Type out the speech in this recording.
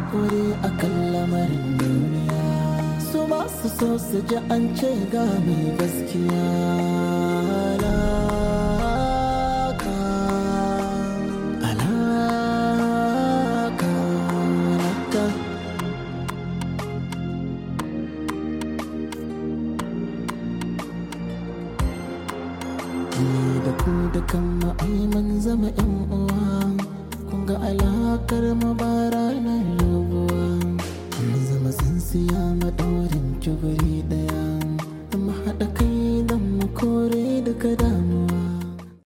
haƙuri a kan lamarin duniya su masu so su ji an ce ga mai gaskiya alaka alaka alaka ni da ku da kan ma'aiman zama yan uwa kun ga alakar